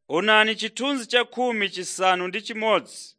Onani chithunzi cha khumi chisanu ndi chimodzi.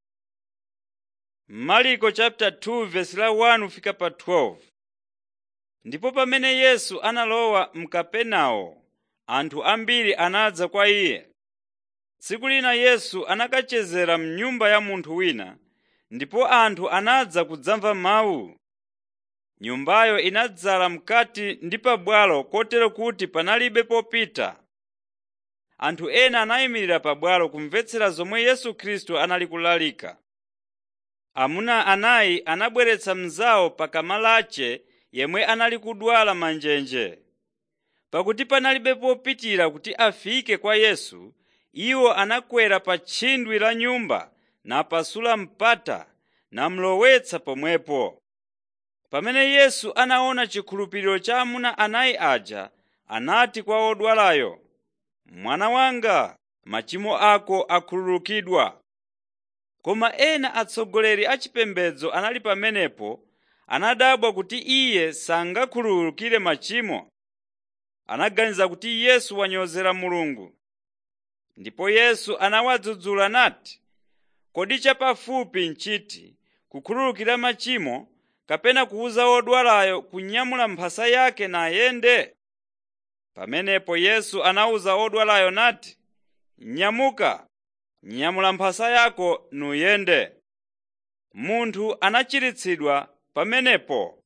Marko chapter 2 verse la 1 kufika pa 12. Ndipo pamene Yesu analowa m'Kapenawo, anthu ambiri anadza kwa iye. Tsiku lina Yesu anakachezera m'nyumba ya munthu wina, ndipo anthu anadza kudzamva mawu. Nyumbayo inadzala mkati ndi pabwalo kotero kuti panalibe popita. Anthu ena anayimirira pabwalo kumvetsera zomwe Yesu Khristu anali kulalika. Amuna anayi anabweretsa mnzawo pakamalache yemwe anali kudwala manjenje. Pakuti panalibe popitira kuti afike kwa Yesu, iwo anakwera pa tchindwi la nyumba napasula mpata namulowetsa pomwepo. Pamene Yesu anaona chikhulupiriro cha amuna anayi aja, anati kwa wodwalayo, “Mwana wanga, machimo ako akhululukidwa.” Koma ena atsogoleri a chipembedzo anali pamenepo anadabwa kuti iye sangakhululukire machimo. Anaganiza kuti Yesu wanyozera Mulungu. Ndipo Yesu anawadzudzula nati, “Kodi chapafupi n'chiti kukhululukira machimo kapena kuwuza wodwalayo kunyamula mphasa yake nayende?” Pamenepo Yesu anawuza wodwalayo nati, “Nyamuka, nyamula mphasa yako nuyende.” Munthu anachiritsidwa pamenepo.